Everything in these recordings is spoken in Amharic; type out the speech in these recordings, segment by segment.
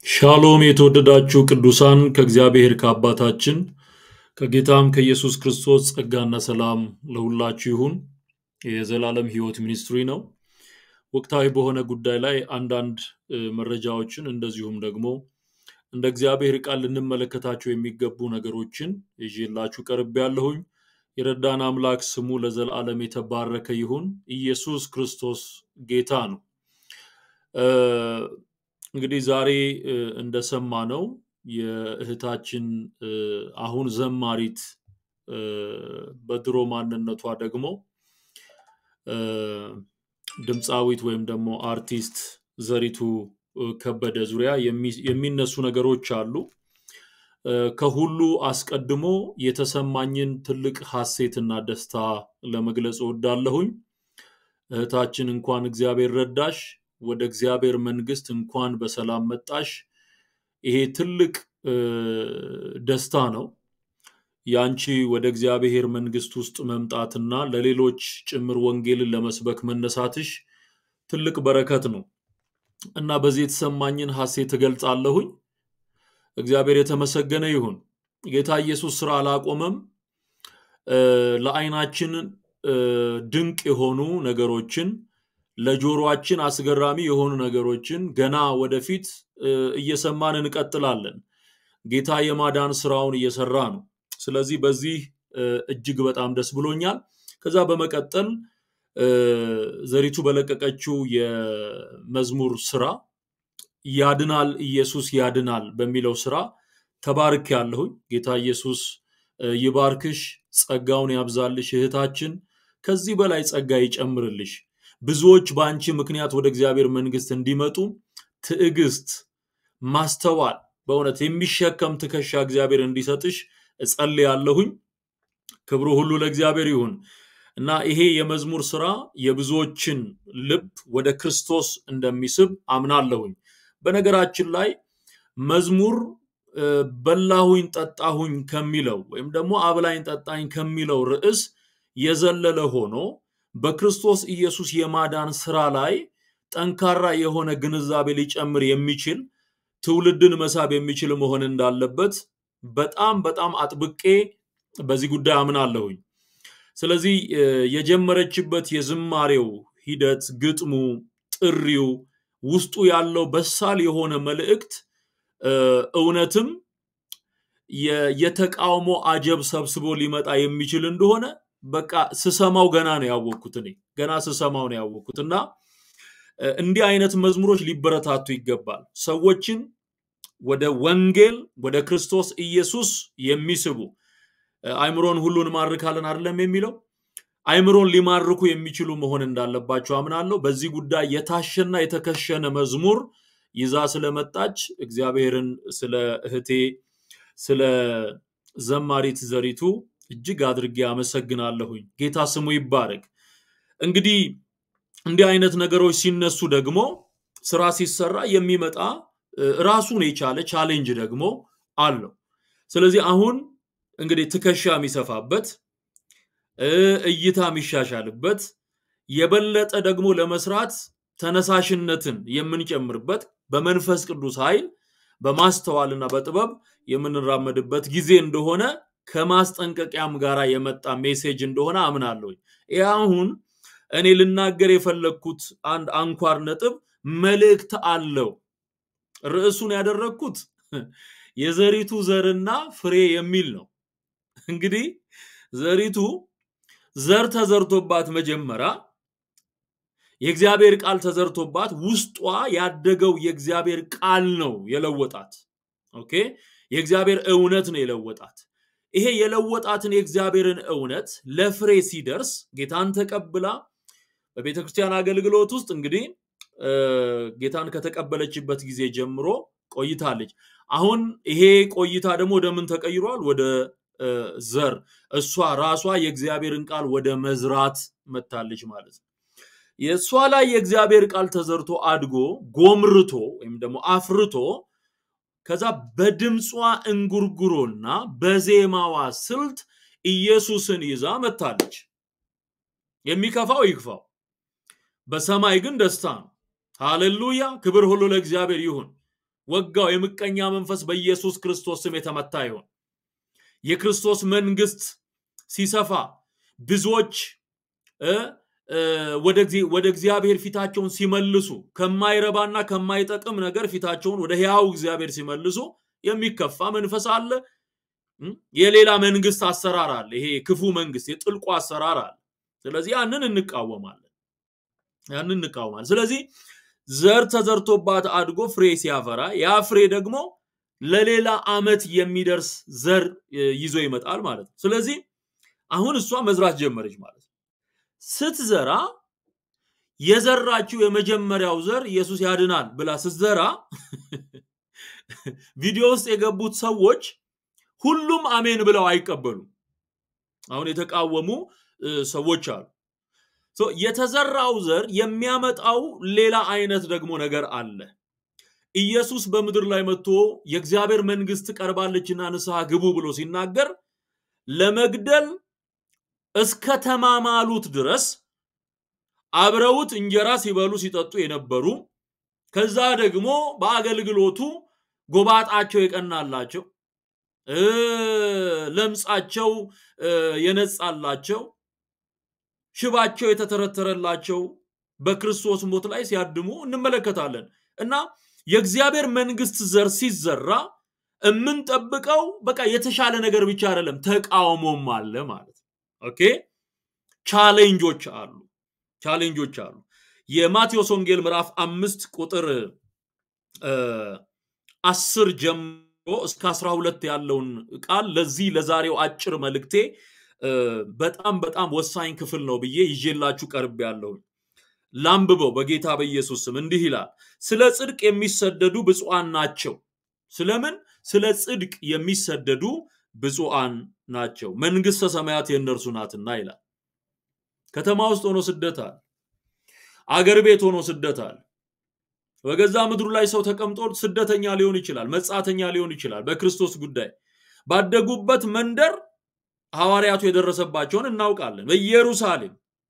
ሻሎም የተወደዳችሁ ቅዱሳን ከእግዚአብሔር ከአባታችን ከጌታም ከኢየሱስ ክርስቶስ ጸጋና ሰላም ለሁላችሁ ይሁን። የዘላለም ሕይወት ሚኒስትሪ ነው። ወቅታዊ በሆነ ጉዳይ ላይ አንዳንድ እ፣ መረጃዎችን እንደዚሁም ደግሞ እንደ እግዚአብሔር ቃል ልንመለከታቸው የሚገቡ ነገሮችን ይዤላችሁ ቀርብ ያለሁኝ። የረዳን አምላክ ስሙ ለዘላለም የተባረከ ይሁን። ኢየሱስ ክርስቶስ ጌታ ነው። እ፣ እንግዲህ ዛሬ እ፣ እንደሰማነው የእህታችን እ፣ አሁን ዘማሪት እ፣ በድሮ ማንነቷ ደግሞ እ፣ ድምፃዊት ወይም ደግሞ አርቲስት ዘሪቱ እ፣ ከበደ ዙሪያ የሚ- የሚነሱ ነገሮች አሉ። እ፣ ከሁሉ አስቀድሞ የተሰማኝን ትልቅ ሐሴትና ደስታ ለመግለጽ እወዳለሁኝ። እህታችን እንኳን እግዚአብሔር ረዳሽ፣ ወደ እግዚአብሔር መንግስት እንኳን በሰላም መጣሽ። ይሄ ትልቅ እ፣ ደስታ ነው። ያንቺ ወደ እግዚአብሔር መንግስት ውስጥ መምጣትና ለሌሎች ጭምር ወንጌልን ለመስበክ መነሳትሽ ትልቅ በረከት ነው እና በዚህ የተሰማኝን ሐሴት እገልጻለሁኝ። እግዚአብሔር የተመሰገነ ይሁን። ጌታ ኢየሱስ ስራ አላቆመም። እ፣ ለዓይናችን እ፣ ድንቅ የሆኑ ነገሮችን ለጆሮአችን አስገራሚ የሆኑ ነገሮችን ገና ወደፊት እ፣ እየሰማን እንቀጥላለን። ጌታ የማዳን ስራውን እየሰራ ነው። ስለዚህ በዚህ እ፣ እጅግ በጣም ደስ ብሎኛል። ከዛ በመቀጠል እ፣ ዘሪቱ በለቀቀችው የመዝሙር ስራ ያድናል ኢየሱስ ያድናል በሚለው ስራ ተባርክ ያለሁኝ። ጌታ ኢየሱስ እ፣ ይባርክሽ፣ ጸጋውን ያብዛልሽ እህታችን፣ ከዚህ በላይ ጸጋ ይጨምርልሽ። ብዙዎች በአንቺ ምክንያት ወደ እግዚአብሔር መንግስት እንዲመጡ ትዕግስት፣ ማስተዋል፣ በእውነት የሚሸከም ትከሻ እግዚአብሔር እንዲሰጥሽ እጸልያለሁኝ። ክብሩ ሁሉ ለእግዚአብሔር ይሁን እና ይሄ የመዝሙር ስራ የብዙዎችን ልብ ወደ ክርስቶስ እንደሚስብ አምናለሁኝ። በነገራችን ላይ መዝሙር እ፣ በላሁኝ ጠጣሁኝ ከሚለው ወይም ደግሞ አብላኝ ጠጣኝ ከሚለው ርዕስ የዘለለ ሆኖ በክርስቶስ ኢየሱስ የማዳን ስራ ላይ ጠንካራ የሆነ ግንዛቤ ሊጨምር የሚችል ትውልድን መሳብ የሚችል መሆን እንዳለበት በጣም በጣም አጥብቄ በዚህ ጉዳይ አምናለሁኝ። ስለዚህ እ፣ የጀመረችበት የዝማሬው ሂደት፣ ግጥሙ፣ ጥሪው ውስጡ ያለው በሳል የሆነ መልእክት እ፣ እውነትም የ- የተቃውሞ አጀብ ሰብስቦ ሊመጣ የሚችል እንደሆነ በቃ ስሰማው ገና ነው ያወቅኩት። እኔ ገና ስሰማው ነው ያወቅኩት እና እ፣ እንዲህ አይነት መዝሙሮች ሊበረታቱ ይገባል። ሰዎችን ወደ ወንጌል ወደ ክርስቶስ ኢየሱስ የሚስቡ እ፣ አእምሮን ሁሉ እንማርካለን አይደለም የሚለው አእምሮን ሊማርኩ የሚችሉ መሆን እንዳለባቸው አምናለሁ። በዚህ ጉዳይ የታሸና የተከሸነ መዝሙር ይዛ ስለመጣች እግዚአብሔርን ስለ እህቴ ስለ ዘማሪት ዘሪቱ እጅግ አድርጌ አመሰግናለሁኝ። ጌታ ስሙ ይባረክ። እንግዲህ እንዲህ አይነት ነገሮች ሲነሱ ደግሞ ስራ ሲሰራ የሚመጣ እ፣ ራሱን የቻለ ቻሌንጅ ደግሞ አለው። ስለዚህ አሁን እንግዲህ ትከሻ የሚሰፋበት እ፣ እይታ የሚሻሻልበት የበለጠ ደግሞ ለመስራት ተነሳሽነትን የምንጨምርበት በመንፈስ ቅዱስ ኃይል በማስተዋልና በጥበብ የምንራመድበት ጊዜ እንደሆነ ከማስጠንቀቂያም ጋር የመጣ ሜሴጅ እንደሆነ አምናለሁኝ። ይህ አሁን እኔ ልናገር የፈለግኩት አንድ አንኳር ነጥብ መልእክት አለው። ርዕሱን ያደረግኩት የዘሪቱ ዘርና ፍሬ የሚል ነው። እንግዲህ ዘሪቱ ዘር ተዘርቶባት መጀመሪያ የእግዚአብሔር ቃል ተዘርቶባት ውስጧ ያደገው የእግዚአብሔር ቃል ነው የለወጣት። ኦኬ፣ የእግዚአብሔር እውነት ነው የለወጣት። ይሄ የለወጣትን የእግዚአብሔርን እውነት ለፍሬ ሲደርስ ጌታን ተቀብላ በቤተ ክርስቲያን አገልግሎት ውስጥ እንግዲህ እ፣ ጌታን ከተቀበለችበት ጊዜ ጀምሮ ቆይታለች። አሁን ይሄ ቆይታ ደግሞ ወደ ምን ተቀይሯል? ወደ እ፣ ዘር እሷ ራሷ የእግዚአብሔርን ቃል ወደ መዝራት መታለች ማለት ነው። የእሷ ላይ የእግዚአብሔር ቃል ተዘርቶ አድጎ ጎምርቶ ወይም ደግሞ አፍርቶ ከዛ በድምጿ እንጉርጉሮና በዜማዋ ስልት ኢየሱስን ይዛ መታለች። የሚከፋው ይክፋው፣ በሰማይ ግን ደስታ ነው። ሃሌሉያ! ክብር ሁሉ ለእግዚአብሔር ይሁን። ወጋው። የምቀኛ መንፈስ በኢየሱስ ክርስቶስ ስም የተመታ ይሆን። የክርስቶስ መንግስት ሲሰፋ ብዙዎች ወደ እግዚአብሔር ፊታቸውን ሲመልሱ ከማይረባና ከማይጠቅም ነገር ፊታቸውን ወደ ሕያው እግዚአብሔር ሲመልሱ የሚከፋ መንፈስ አለ። የሌላ መንግስት አሰራር አለ። ይሄ ክፉ መንግስት የጥልቁ አሰራር አለ። ስለዚህ ያንን እንቃወማለን፣ ያንን እንቃወማለን። ስለዚህ ዘር ተዘርቶባት አድጎ ፍሬ ሲያፈራ ያ ፍሬ ደግሞ ለሌላ አመት የሚደርስ ዘር ይዞ ይመጣል ማለት ነው። ስለዚህ አሁን እሷ መዝራት ጀመረች ማለት ነው። ስትዘራ የዘራችው የመጀመሪያው ዘር ኢየሱስ ያድናል ብላ ስትዘራ ቪዲዮ ውስጥ የገቡት ሰዎች ሁሉም አሜን ብለው አይቀበሉም። አሁን የተቃወሙ ሰዎች አሉ። የተዘራው ዘር የሚያመጣው ሌላ አይነት ደግሞ ነገር አለ። ኢየሱስ በምድር ላይ መጥቶ የእግዚአብሔር መንግስት ቀርባለችና ንስሐ ግቡ ብሎ ሲናገር ለመግደል እስከ ተማማሉት ድረስ አብረውት እንጀራ ሲበሉ ሲጠጡ የነበሩ ከዛ ደግሞ በአገልግሎቱ ጎባጣቸው የቀናላቸው ለምጻቸው የነጻላቸው ሽባቸው የተተረተረላቸው በክርስቶስ ሞት ላይ ሲያድሙ እንመለከታለን እና የእግዚአብሔር መንግስት ዘር ሲዘራ የምንጠብቀው በቃ የተሻለ ነገር ብቻ አይደለም፣ ተቃውሞም አለ ማለት ነው። ኦኬ ቻሌንጆች አሉ፣ ቻሌንጆች አሉ። የማቴዎስ ወንጌል ምዕራፍ አምስት ቁጥር አስር ጀምሮ እስከ አስራ ሁለት ያለውን ቃል ለዚህ ለዛሬው አጭር መልእክቴ በጣም በጣም ወሳኝ ክፍል ነው ብዬ ይዤላችሁ ቀርብ ያለውን ላንብበው በጌታ በኢየሱስ ስም እንዲህ ይላል። ስለ ጽድቅ የሚሰደዱ ብፁዓን ናቸው። ስለምን? ስለ ጽድቅ የሚሰደዱ ብፁዓን ናቸው፣ መንግስተ ሰማያት የእነርሱ ናትና ይላል። ከተማ ውስጥ ሆኖ ስደት አለ። አገር ቤት ሆኖ ስደት አለ። በገዛ ምድሩ ላይ ሰው ተቀምጦ ስደተኛ ሊሆን ይችላል፣ መጻተኛ ሊሆን ይችላል። በክርስቶስ ጉዳይ ባደጉበት መንደር ሐዋርያቱ የደረሰባቸውን እናውቃለን። በኢየሩሳሌም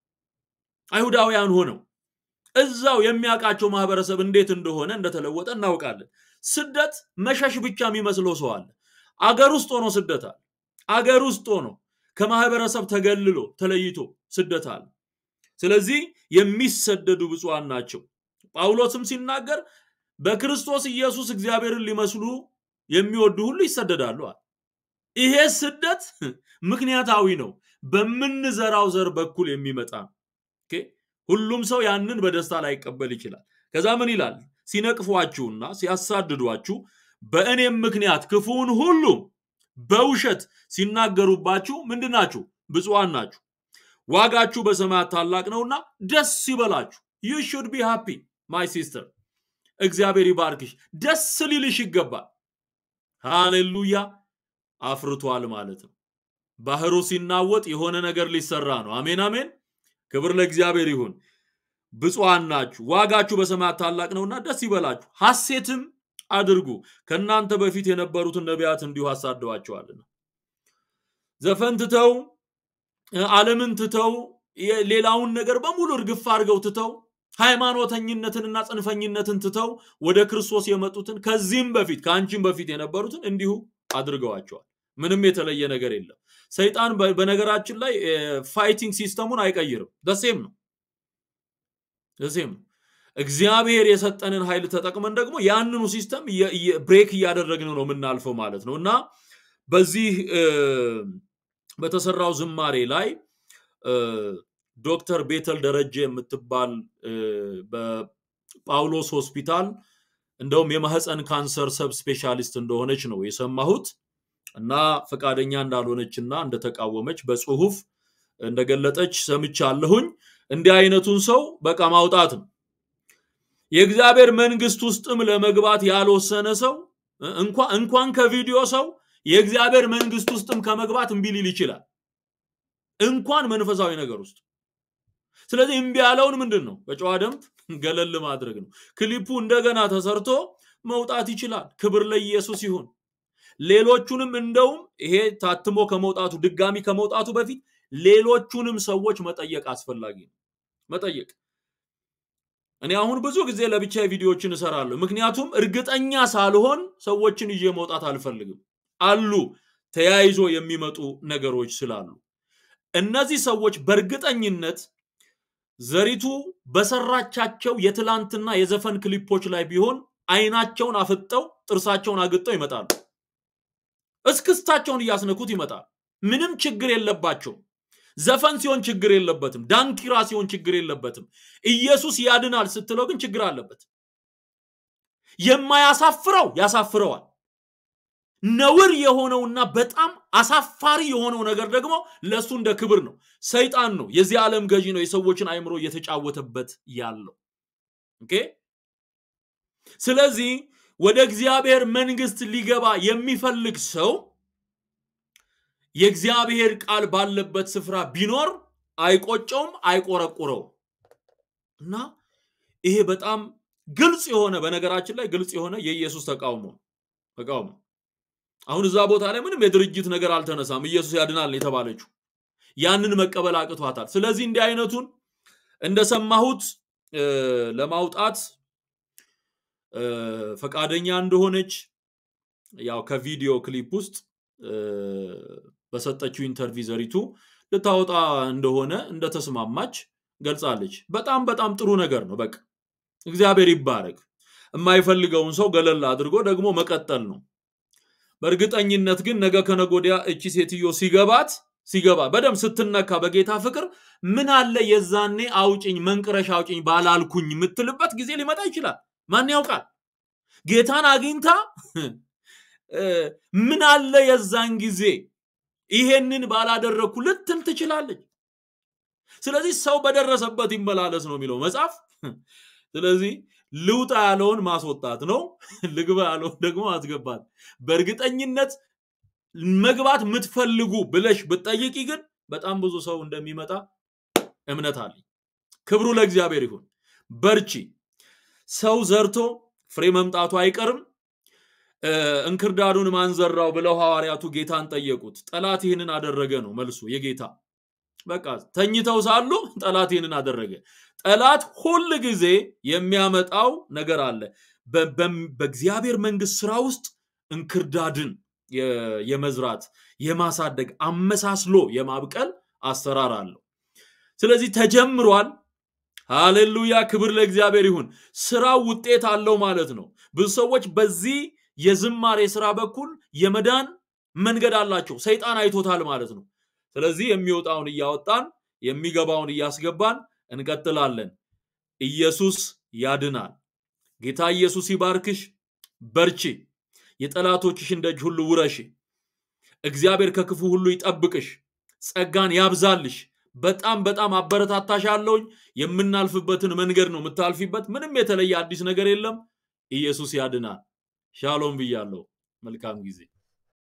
አይሁዳውያን ሆነው እዛው የሚያውቃቸው ማህበረሰብ እንዴት እንደሆነ እንደተለወጠ እናውቃለን። ስደት መሸሽ ብቻ የሚመስለው ሰው አለ። አገር ውስጥ ሆኖ ስደት አለ። አገር ውስጥ ሆኖ ከማህበረሰብ ተገልሎ ተለይቶ ስደት አለ። ስለዚህ የሚሰደዱ ብፁዓን ናቸው። ጳውሎስም ሲናገር በክርስቶስ ኢየሱስ እግዚአብሔርን ሊመስሉ የሚወዱ ሁሉ ይሰደዳሉ አለ። ይሄ ስደት ምክንያታዊ ነው። በምንዘራው ዘር በኩል የሚመጣ ነው። ሁሉም ሰው ያንን በደስታ ላይቀበል ይችላል። ከዛ ምን ይላል? ሲነቅፏችሁና ሲያሳድዷችሁ በእኔም ምክንያት ክፉውን ሁሉ በውሸት ሲናገሩባችሁ ምንድናችሁ? ብፁዓን ናችሁ። ዋጋችሁ በሰማያት ታላቅ ነውና ደስ ይበላችሁ። ዩ ሹድ ቢ ሃፒ ማይ ሲስተር። እግዚአብሔር ይባርክሽ። ደስ ሊልሽ ይገባል። ሃሌሉያ። አፍርቷል ማለት ነው። ባህሩ ሲናወጥ የሆነ ነገር ሊሰራ ነው። አሜን አሜን። ክብር ለእግዚአብሔር ይሁን። ብፁዓን ናችሁ፣ ዋጋችሁ በሰማያት ታላቅ ነውና ደስ ይበላችሁ፣ ሐሴትም አድርጉ። ከእናንተ በፊት የነበሩትን ነቢያት እንዲሁ አሳደዋቸዋልና። ዘፈን ትተው ዓለምን ትተው ሌላውን ነገር በሙሉ እርግፍ አድርገው ትተው ሃይማኖተኝነትንና ጽንፈኝነትን ትተው ወደ ክርስቶስ የመጡትን ከዚህም በፊት ከአንቺም በፊት የነበሩትን እንዲሁ አድርገዋቸዋል። ምንም የተለየ ነገር የለም። ሰይጣን በነገራችን ላይ ፋይቲንግ ሲስተሙን አይቀይርም። ደሴም ነው ደሴም ነው። እግዚአብሔር የሰጠንን ኃይል ተጠቅመን ደግሞ ያንኑ ሲስተም ብሬክ እያደረግን ነው የምናልፈው ማለት ነው እና በዚህ በተሰራው ዝማሬ ላይ ዶክተር ቤተል ደረጀ የምትባል በጳውሎስ ሆስፒታል እንደውም የማህፀን ካንሰር ሰብ ስፔሻሊስት እንደሆነች ነው የሰማሁት እና ፈቃደኛ እንዳልሆነች እና እንደተቃወመች በጽሁፍ እንደገለጠች ሰምቻለሁኝ። እንዲህ አይነቱን ሰው በቃ ማውጣት ነው። የእግዚአብሔር መንግስት ውስጥም ለመግባት ያልወሰነ ሰው እንኳን ከቪዲዮ ሰው የእግዚአብሔር መንግስት ውስጥም ከመግባት እምቢ ሊል ይችላል። እንኳን መንፈሳዊ ነገር ውስጥ። ስለዚህ እምቢ ያለውን ምንድን ነው በጨዋ ደንብ ገለል ማድረግ ነው። ክሊፑ እንደገና ተሰርቶ መውጣት ይችላል። ክብር ለኢየሱስ ይሁን። ሌሎቹንም እንደውም ይሄ ታትሞ ከመውጣቱ ድጋሚ ከመውጣቱ በፊት ሌሎቹንም ሰዎች መጠየቅ አስፈላጊ ነው። መጠየቅ እኔ አሁን ብዙ ጊዜ ለብቻ ቪዲዮዎችን እሰራለሁ። ምክንያቱም እርግጠኛ ሳልሆን ሰዎችን ይዤ መውጣት አልፈልግም። አሉ ተያይዞ የሚመጡ ነገሮች ስላሉ እነዚህ ሰዎች በእርግጠኝነት ዘሪቱ በሰራቻቸው የትላንትና የዘፈን ክሊፖች ላይ ቢሆን አይናቸውን አፍጠው ጥርሳቸውን አግጠው ይመጣሉ። እስክስታቸውን እያስነኩት ይመጣል። ምንም ችግር የለባቸውም። ዘፈን ሲሆን ችግር የለበትም። ዳንኪራ ሲሆን ችግር የለበትም። ኢየሱስ ያድናል ስትለው ግን ችግር አለበት። የማያሳፍረው ያሳፍረዋል። ነውር የሆነውና በጣም አሳፋሪ የሆነው ነገር ደግሞ ለእሱ እንደ ክብር ነው። ሰይጣን ነው፣ የዚህ ዓለም ገዢ ነው፣ የሰዎችን አእምሮ እየተጫወተበት ያለው ኦኬ። ስለዚህ ወደ እግዚአብሔር መንግስት ሊገባ የሚፈልግ ሰው የእግዚአብሔር ቃል ባለበት ስፍራ ቢኖር አይቆጨውም፣ አይቆረቁረውም። እና ይሄ በጣም ግልጽ የሆነ በነገራችን ላይ ግልጽ የሆነ የኢየሱስ ተቃውሞ ተቃውሞ አሁን እዛ ቦታ ላይ ምንም የድርጅት ነገር አልተነሳም። ኢየሱስ ያድናል የተባለችው ያንን መቀበል አቅቷታል። ስለዚህ እንዲህ አይነቱን እንደሰማሁት ለማውጣት ፈቃደኛ እንደሆነች ያው ከቪዲዮ ክሊፕ ውስጥ በሰጠችው ኢንተርቪው ዘሪቱ ልታወጣ እንደሆነ እንደተስማማች ገልጻለች። በጣም በጣም ጥሩ ነገር ነው። በቃ እግዚአብሔር ይባረክ። የማይፈልገውን ሰው ገለል አድርጎ ደግሞ መቀጠል ነው። በእርግጠኝነት ግን ነገ ከነጎዲያ እቺ ሴትዮ ሲገባት ሲገባ በደም ስትነካ በጌታ ፍቅር ምን አለ የዛኔ አውጭኝ መንቅረሻ አውጭኝ ባላልኩኝ የምትልበት ጊዜ ሊመጣ ይችላል። ማን ያውቃል? ጌታን አግኝታ ምን አለ የዛን ጊዜ ይሄንን ባላደረግኩ ልትል ትችላለች። ስለዚህ ሰው በደረሰበት ይመላለስ ነው የሚለው መጽሐፍ። ስለዚህ ልውጣ ያለውን ማስወጣት ነው፣ ልግባ ያለውን ደግሞ ማስገባት። በእርግጠኝነት መግባት የምትፈልጉ ብለሽ ብትጠይቂ ግን በጣም ብዙ ሰው እንደሚመጣ እምነት አለኝ። ክብሩ ለእግዚአብሔር ይሁን። በርቺ። ሰው ዘርቶ ፍሬ መምጣቱ አይቀርም። እንክርዳዱን ማንዘራው ብለው ሐዋርያቱ ጌታን ጠየቁት። ጠላት ይህንን አደረገ ነው መልሱ የጌታ በቃ ተኝተው ሳሉ ጠላት ይህንን አደረገ። ጠላት ሁል ጊዜ የሚያመጣው ነገር አለ። በእግዚአብሔር መንግስት ስራ ውስጥ እንክርዳድን የመዝራት የማሳደግ አመሳስሎ የማብቀል አሰራር አለው። ስለዚህ ተጀምሯል። ሃሌሉያ! ክብር ለእግዚአብሔር ይሁን። ስራው ውጤት አለው ማለት ነው። ብዙ ሰዎች በዚህ የዝማሬ ስራ በኩል የመዳን መንገድ አላቸው። ሰይጣን አይቶታል ማለት ነው። ስለዚህ የሚወጣውን እያወጣን የሚገባውን እያስገባን እንቀጥላለን። ኢየሱስ ያድናል። ጌታ ኢየሱስ ይባርክሽ። በርቺ። የጠላቶችሽን ደጅ ሁሉ ውረሺ። እግዚአብሔር ከክፉ ሁሉ ይጠብቅሽ፣ ጸጋን ያብዛልሽ። በጣም በጣም አበረታታሻለሁኝ። የምናልፍበትን መንገድ ነው የምታልፊበት። ምንም የተለየ አዲስ ነገር የለም። ኢየሱስ ያድናል። ሻሎም ብያለሁ። መልካም ጊዜ